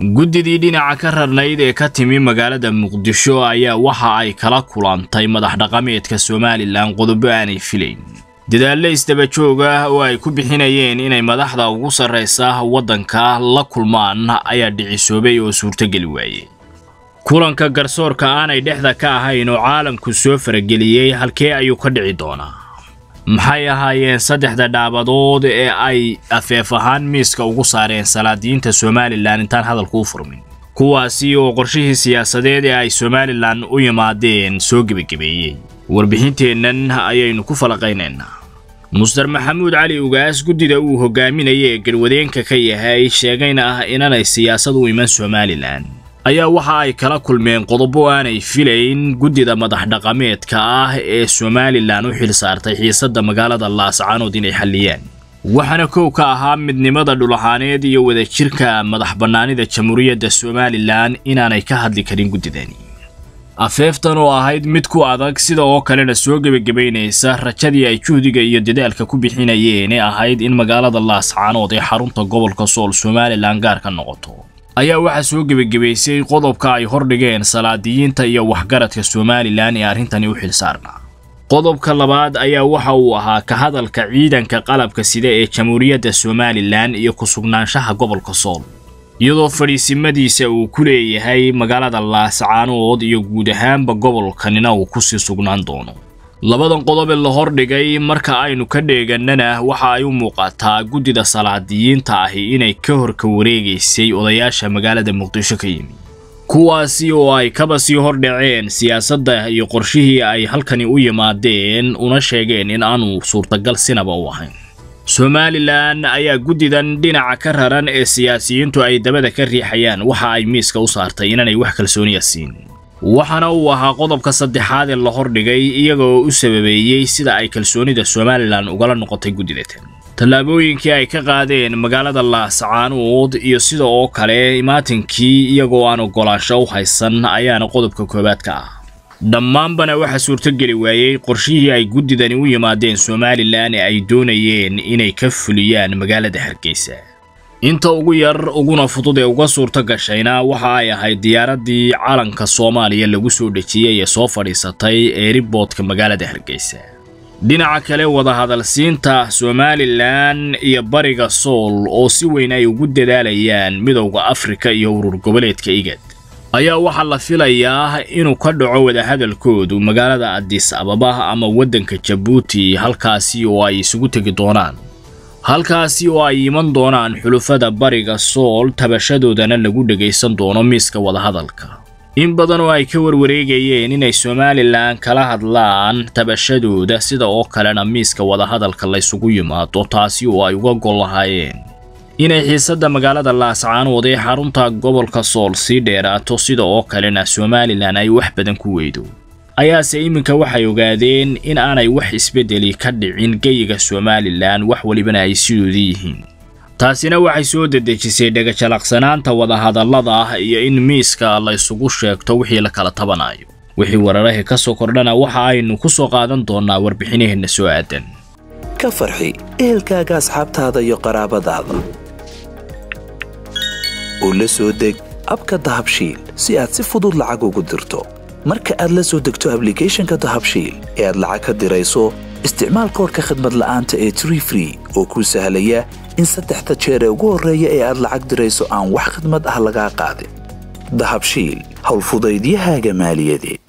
guddidii dhinaca ka rarnayd ee ka timi magaalada muqdisho ayaa waxa ay kala kulantay madax dhaqameedka somalilan qodobo aanay filayn dadaalle isdaba joog ah oo ay ku bixinayeen inay madaxda ugu sarraysa waddanka la kulmaan ayaa dhicisoobay oo suurtogeli waayey kulanka garsoorka aanay dhexda ka ahayn oo caalamku soo farageliyey halkee ayuu ka dhici doonaa maxay ahaayeen saddexda dhaabadood ee ay afeef ahaan miiska ugu saareen salaadiyiinta somalilan intaan hadalku u furmin kuwaasi oo qorshihii siyaasadeed ee ay somalilan u yimaadeen soo gebagabeeyey warbixinteennan ayaynu ku falaqaynaynaa muster maxamuud cali ugaas guddida uu hogaaminaya ee garwadeenka ka yahay sheegayna ah inanay siyaasad u iman somalilan ayaa waxa ay kala kulmeen qodobo aanay filayn guddida madax dhaqameedka ah ee somalilan u xil saartay xiisadda magaalada laascaanood inay xalliyaan waxaana kow ka ahaa midnimada dhulahaaneed iyo wadajirka madax bannaanida jamhuuriyadda somalilan inaanay ka hadli karin guddidani afeeftan oo ahayd mid ku adag sida oo kalena soo gebagabaynaysa rajadii ay juhdiga iyo dadaalka ku bixinayeen ee ahayd in magaalada laascaanood ee xarunta gobolka sool somalilan gaar ka noqoto ayaa waxaa soo gebagabaysay qodobka ay hordhigeen salaadiyiinta iyo waxgaradka somalilan ee arrintani u xilsaarnaa qodobka labaad ayaa waxa uu ahaa ka hadalka ciidanka qalabka sida ee jamhuuriyadda somalilan iyo ku sugnaanshaha gobolka sool iyadoo fadhiisimadiisa uu ku leeyahay magaalada laascaanood iyo guud ahaanba gobolkanina uu kusii sugnaan doono labadan qodob ee la hordhigay marka aynu ka dheegannana waxa ay u muuqataa guddida salaadiyiinta ahi inay ka hor ka wareegaysay odayaasha magaalada muqdisho ka yimi kuwaasi oo ay kaba sii hordhaceen siyaasadda iyo qorshihii ay halkani u yimaadeen una sheegeen in aanu suurtagal sinaba u ahayn somalilan ayaa guddidan dhinaca ka raran ee siyaasiyiintu ay dabada ka riixayaan waxa ay miiska u saartay inaanay wax kalsooniya siin waxaana uu ahaa qodobka saddexaad ee la hordhigay iyaga oo u sababeeyey sida ay kalsoonida somalilan ugala noqotay guddidatan tallaabooyinkii ay ka qaadeen magaalada laascaanood iyo sida oo kale imaatinkii iyagoo aan oggolaansho u haysan ayaana qodobka koowaad ka ah dhammaanbana waxaa suurtogeli waayey qorshihii ay guddidani u yimaadeen somalilan ee ay doonayeen inay ka fuliyaan magaalada hargeysa inta ugu yar uguna fudud ee uga suurto gashayna waxa ay ahayd diyaaraddii calanka soomaaliya lagu soo dhejiyey ee soo fadhiisatay eeriboodka magaalada hargeysa dhinaca kale wadahadalsiinta somalilan iyo bariga sool oo si weyn ay ugu dadaalayaan midowda afrika iyo urur goboleedka igad ayaa waxaa la filayaa inuu ka dhaco wadahadalkoodu magaalada adis ababa ama waddanka jabuuti halkaasi oo ay isugu tegi doonaan halkaasi oo ay iman doonaan xulufada bariga sool tabashadoodana lagu dhegaysan doono miiska wadahadalka in badan oo ay ka warwareegayeen inay somalilan kala hadlaan tabashadooda sida oo kalena miiska wadahadalka laysugu yimaado taasi oo ay uga gol lahaayeen inay xiisadda magaalada laascaanood ee xarunta gobolka sool sii dheeraato sida oo kalena somalilan ay wax badan ku weydo ayaase iminka waxay ogaadeen in aanay wax isbeddeli ka dhicin geyiga somalilan wax walibana ay sidoodii yihiin taasina waxay soo dedejisay dhagajalaqsanaanta wadahadallada ah iyo in miiska laysugu sheegto wixii la kala tabanayo wixii wararahii ka soo kordhana waxa aynu ku soo qaadan doonnaa warbixinaheenna soo aadan ka farxi ehelkaaga asxaabtaada iyo qaraabadaada oo la soo deg abka dahabshiil si aad si fudud lacag ugu dirto marka aad la soo degto ablicathonka dahabshiil ee aad lacag ka dirayso isticmaal koorka khadmad la'aanta ee tree free oo kuu sahlaya in saddexda jeer ee ugu horreeya ee aad lacag dirayso aan wax khadmad ah lagaa qaadin dahabshiil howlfudaydiyahaaga maaliyadeed